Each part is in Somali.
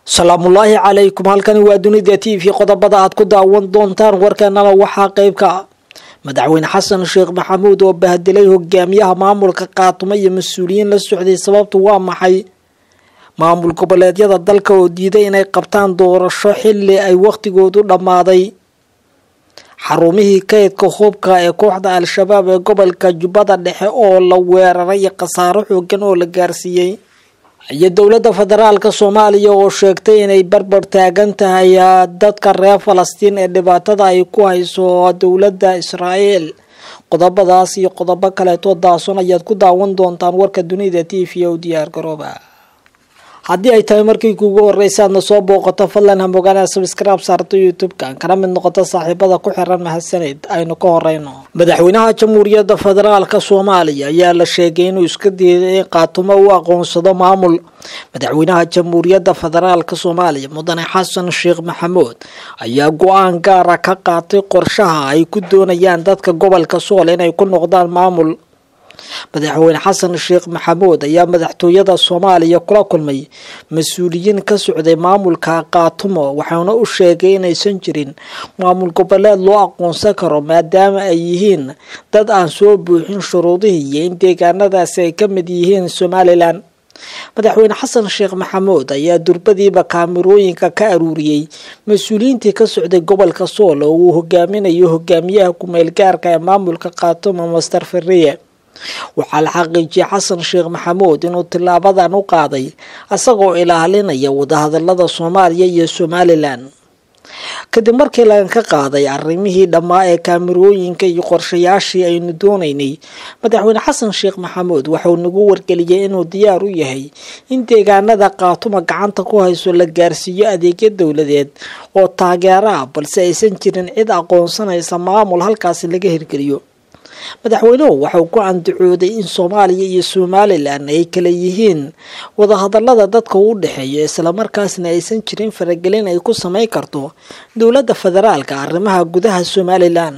salaamullaahi calaykum halkani waa dunida t v qodobada aad ku daawan doontaan warkeenana waxaa qeybka madaxweyne xasan sheekh maxamuud oo bahdilay hogaamiyaha maamulka qaatumo iyo mas-uuliyiin la socday sababtu waa maxay maamul goboleedyada dalka oo diiday inay qabtaan doorasho xili ay wakhtigoodu dhammaaday xarumihii kaydka hubka ee kooxda al-shabaab ee gobolka jubbada dhexe oo la weeraray khasaaro xoogan oo la gaarsiiyey iyo dowladda federaalka soomaaliya oo sheegtay inay barbar taagan tahay dadka reer falastiin ee dhibaatada ay ku hayso dowladda israael qodobadaas iyo qodobo kaleeto daason ayaad ku daawan doontaan warka dunida t v o diyaar garooba haddii ay tahay markii kuugu horeysa aadna soo booqato fadlan hamogaana sabscribe saarto youtube-ka kana mid noqoto saaxiibada ku xiran mahadsaned aynu ka horeyno madaxweynaha jamhuuriyadda federaalka soomaaliya ayaa la sheegay inuu iska diiday in qaatumo u aqoonsado maamul madaxweynaha jamhuuriyadda federaalka soomaaliya mudane xasan sheekh maxamuud ayaa go-aan gaara ka qaatay qorshaha ay ku doonayaan dadka gobolka sool inay ku noqdaan maamul madaxweyne xasan sheekh maxamuud ayaa madaxtooyada soomaaliya kula kulmay mas-uuliyiin ka socday maamulka qaatumo waxaana u sheegay inaysan jirin maamul goboleed loo aqoonsan karo maadaama ay yihiin dad aan soo buuxin shuruudihii iyo in deegaanadaasi ay ka mid yihiin somalilan madaxweyne xasan sheekh maxamuud ayaa durbadiiba kaamirooyinka ka aruuriyey mas-uuliyiintii ka socday gobolka sool oo uu hogaaminayo hogaamiyaha kumeel gaarka ee maamulka qaatumo master fariye waxaa la xaqiijiyay xasan sheekh maxamuud inuu tilaabadan u qaaday isagoo ilaalinaya wadahadalada soomaaliya iyo somalilan kadib markii laga ka qaaday arrimihii dhammaa ee kaamirooyinka iyo qorshayaashii aynu doonaynay madaxweyne xasan sheekh maxamuud waxauu nagu wargeliyay inuu diyaar u yahay in deegaanada qaatuma gacanta ku hayso la gaarsiiyo adeegyo dowladeed oo taageero ah balse aysan jirin cid aqoonsanaysa maamul halkaasi laga hirgeliyo madaxweynuhu waxauu ku andacooday in soomaaliya iyo somalilan ay kala yihiin wadahadalada dadka u dhexeeya islamarkaasna aysan jirin faragelin ay ku samayn karto dowladda federaalka arrimaha gudaha somalilan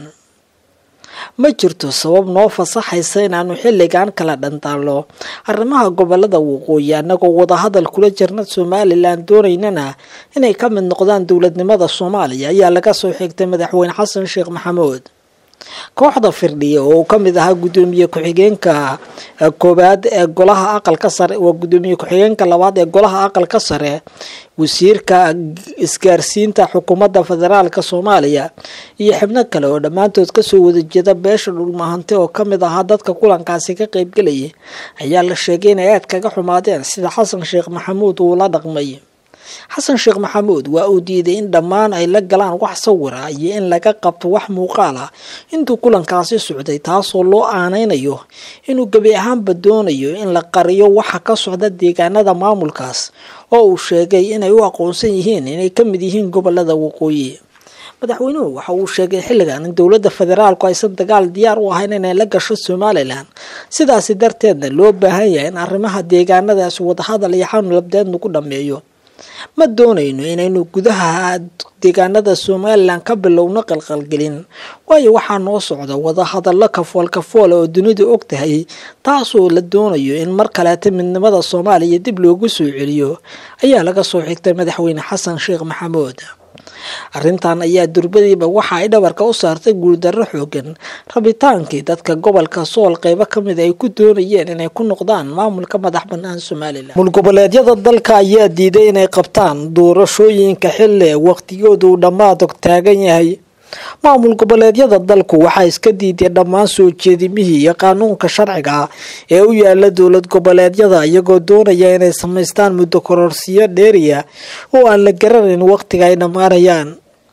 ma jirto sabab noo fasaxaysa inaanu xilligan kala dhantaalno arrimaha gobolada waqooyi annagoo wadahadal kula jirna somalilan doonaynana inay ka mid noqdaan dowladnimada soomaaliya ayaa laga soo xigtay madaxweyne xasan sheekh maxamuud kooxda firdhiya oo ka mid ahaa guddoomiye ku-xigeenka koowaad ee golaha aqalka sare waa guddoomiye ku-xigeenka labaad ee golaha aqalka sare wasiirka isgaarsiinta xukuumadda federaalka soomaaliya iyo xibno kale oo dhammaantood kasoo wada jeeda beesha dhulmahante oo kamid ahaa dadka kulankaasi ka qeybgelayay ayaa la sheegay inay aad kaga xumaadeen sida xasan sheekh maxamuud uu la dhaqmay xasan sheekh maxamuud waa uu diiday in dhammaan ay la galaan wax sawira iyo in laga qabto wax muuqaal ah intuu kulankaasi socday taasoo loo aanaynayo inuu gebi ahaanba doonayo in la qariyo waxa ka socda deegaanada maamulkaas oo uu sheegay inay u aqoonsan yihiin inay ka mid yihiin gobolada waqooyi madaxweynuhu waxa uu sheegay xilligan in dowladda federaalku aysan dagaal diyaar u ahayn inay la gasho somalilan sidaasi darteedna loo baahan yahay in arrimaha deegaanadaasi wadahadal iyo xanulabdeed lagu dhameeyo ma doonayno inaynu gudaha deegaanada somalilan ka bilowno qalqalgelin waayo waxaa noo socda wadahadallo kafool kafoola oo dunidu og tahay taasoo la doonayo in mar kaleeta midnimada soomaaliya dib loogu soo celiyo ayaa laga soo xigtay madaxweyne xasan sheekh maxamuud arrintan ayaa durbadiiba waxa ay dhabarka u saartay guuldarro xoogan rabitaankii dadka gobolka sool qeybo kamid ay ku doonayeen inay ku noqdaan maamulka madax banaan somalilan mulgoboleedyada dalka ayaa diiday inay qabtaan doorashooyinka xilli waqtigoodu dhammaad taagan yahay maamul goboleedyada dalku waxaa iska diiday dhammaan soo jeedimihii iyo qaanuunka sharciga ah ee u yaala dowlad goboleedyada iyagoo doonaya inay samaystaan muddo kororsiyo dheeriya oo aan la garanayn waqtiga ay dhammaanayaan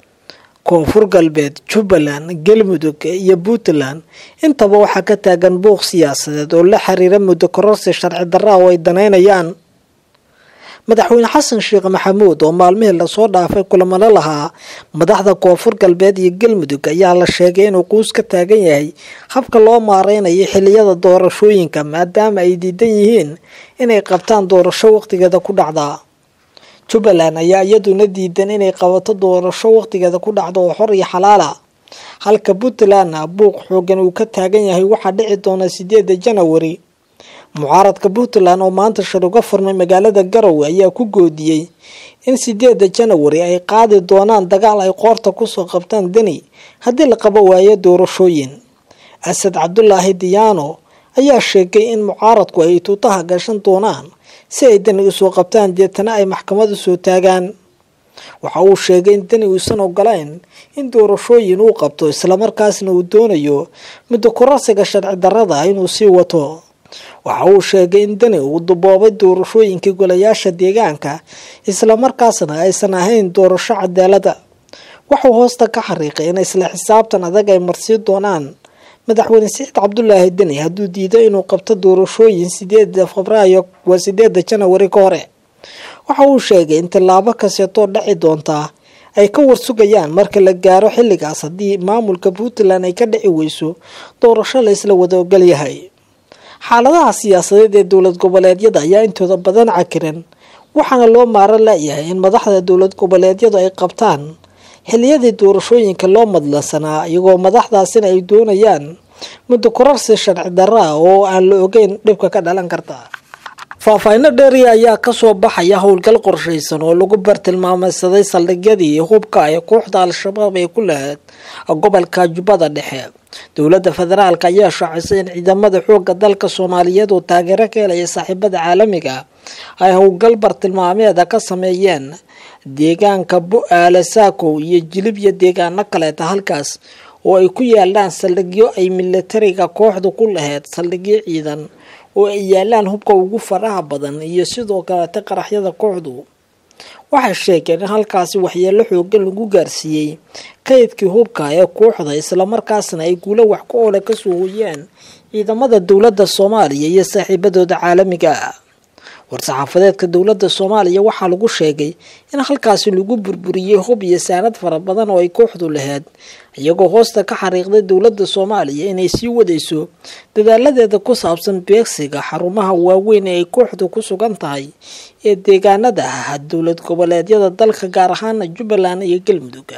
koonfur galbeed jubbaland galmudug iyo puntland intaba waxaa ka taagan buuq siyaasadeed oo la xiriira muddo kororsi sharci darra oo ay danaynayaan madaxweyne xasan sheekh maxamuud oo maalmihii lasoo dhaafay kulamano lahaa madaxda koonfur galbeed iyo galmudug ayaa la sheegay inuu quus ka taagan yahay habka loo maareynayo xiliyada doorashooyinka maadaama ay diidan yihiin inay qabtaan doorasho waqtigeeda ku dhacda jubbaland ayaa iyaduna diidan inay qabato doorasho waqtigeeda ku dhacda oo xor iyo xalaala halka puntlandna buuq xoogan uu ka taagan yahay waxaa dhici doona sideeda janawari mucaaradka puntland oo maanta shir uga furmay magaalada garowe ayaa ku goodiyey in sideeda janawari ay qaadi doonaan dagaal ay qoorta kusoo qabtaan deni haddii la qabo waayo doorashooyin asad cabdulaahi diyaano ayaa sheegay in mucaaradku ay tuutaha gashan doonaan si ay deni usoo qabtaan deetana ay maxkamad usoo taagaan waxa uu sheegay in deni uusan ogolayn in doorashooyin uu qabto islamarkaasna uu doonayo muddo kurasiga sharci darrada inuu sii wato waxa uu sheegay in deni uu duboobay doorashooyinkii golayaasha deegaanka islamarkaasna aysan ahayn doorasho cadaalada wuxuu hoosta ka xariiqay in isla xisaabtan adag ay marsii doonaan madaxweyne saciid cabdulaahi deni hadduu diido inuu qabto doorashooyin sideeda febraayo waa sideeda janawari ka hore waxa uu sheegay in tillaabo kasteetoo dhaci doontaa ay ka warsugayaan marka la gaaro xilligaas haddii maamulka puntland ay ka dhici weyso doorasho la isla wada ogolyahay xaaladaha siyaasadeed ee dowlad goboleedyada ayaa intooda badan cakiran waxaana loo maaro layahay in madaxda dowlad goboleedyadu ay qabtaan xiliyadii doorashooyinka loo madlansanaa iyagoo madaxdaasina ay doonayaan muddo korarsi sharci darra ah oo aan la ogeyn dhibka ka dhalan karta faahfaahino dheeriya ayaa kasoo baxaya howlgal qorshaysan oo lagu bartilmaameysaday saldhigyadii hubka ee kooxda al-shabaab ee ku lahayd gobolka jubbada dhexe dowladda federaalk ayaa shaacisay in ciidamada xooga dalka soomaaliyeed oo taageero ka helaya saaxiibada caalamiga ay howlgal bartilmaameeda ka sameeyeen deegaanka bu-aale saakow iyo jilib iyo deegaano kaleeta halkaas oo ay ku yaalaan saldhigyo ay milatariga kooxdu ku lahayd saldhigyo ciidan oo ay yaalaan hubka ugu faraha badan iyo sidoo kaleeta qaraxyada kooxdu waxay sheegeen in halkaasi waxyeelo xoogan lagu gaarsiiyey kaydkii hubka ee kooxda islamarkaasna ay guulo wax ku oole kasoo hoyaan ciidamada dowladda soomaaliya iyo saaxiibadooda caalamiga ah war-saxaafadeedka dowladda soomaaliya waxaa lagu sheegay in halkaasi lagu burburiyey hub iyo saanad fara badan oo ay kooxdu lahayd iyagoo hoosta ka xariiqday dowladda soomaaliya inay sii wadayso dadaaladeeda ku saabsan beegsiga xarumaha waaweyn ee ay kooxdu ku sugan tahay ee deegaanada ah dowlad goboleedyada dalka gaar ahaana jubbaland iyo galmudug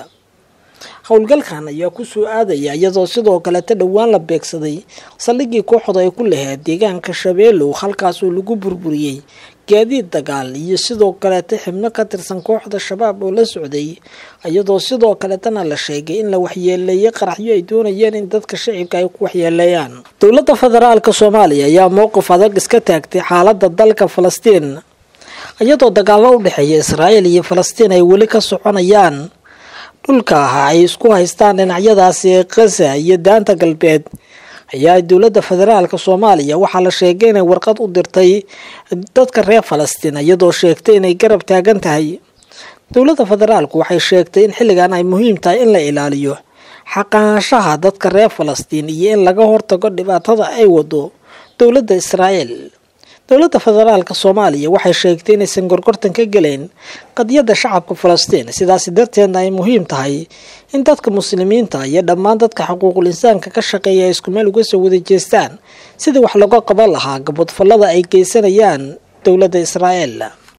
howlgalkan ayaa kusoo aadaya iyadoo sidoo kaleta dhowaan la beegsaday saldhigii kooxda ay ku lahayd deegaanka shabeelow halkaasoo lagu burburiyey gaadiid dagaal iyo sidoo kaleeta xibno ka tirsan kooxda shabaab oo la socday iyadoo sidoo kaletana la sheegay in la waxyeeleeyay qaraxyo ay doonayeen in dadka shacibka ay ku waxyeeleeyaan dowladda federaalka soomaaliya ayaa mowqif adag iska taagtay xaalada dalka falastiin iyadoo dagaalo u dhexeeya israa'iil iyo falastiin ay weli ka soconayaan dhulka ah ay isku haystaan dhinacyadaasi ee khaza iyo daanta galbeed ayaa dowladda federaalka soomaaliya waxaa la sheegay inay warqad u dirtay dadka reer falastiin iyadoo sheegtay inay garab taagan tahay dowladda federaalku waxay sheegtay in xilligan ay muhiim tahay in la ilaaliyo xaqaanshaha dadka reer falastiin iyo in laga hortago dhibaatada ay wado dowladda israa'iil dowladda federaalka soomaaliya waxay sheegtay inaysan gorgortan ka gelayn qadiyadda shacabka falastiin sidaasi darteedna ay muhiim tahay in dadka muslimiinta iyo dhammaan dadka xuquuqul insaanka ka shaqeeya ay isku meel uga soo wada jeestaan sidii wax looga qaban lahaa gabodfallada ay geysanayaan dowladda israa'iil